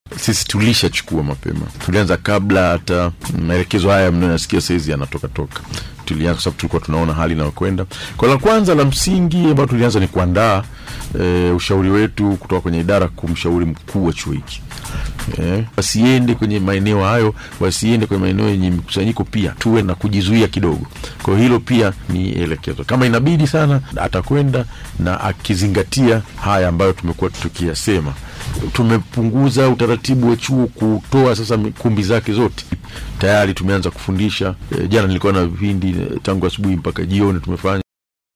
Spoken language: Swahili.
sisi tulishachukua mapema, tulianza kabla hata maelekezo haya mnayoyasikia saizi yanatoka toka tulianza kwa sababu tulikuwa tunaona hali inayokwenda. Kwa la kwanza la msingi ambayo tulianza ni kuandaa e, ushauri wetu kutoka kwenye idara kumshauri mkuu wa chuo hiki e, wasiende kwenye maeneo hayo, wasiende kwenye maeneo yenye mikusanyiko, pia tuwe na kujizuia kidogo. Kwa hiyo hilo pia ni elekezo, kama inabidi sana atakwenda na akizingatia haya ambayo tumekuwa tukiyasema. Tumepunguza utaratibu wa chuo kutoa sasa kumbi zake zote, tayari tumeanza kufundisha. E, jana nilikuwa na vipindi tangu asubuhi mpaka jioni tumefanya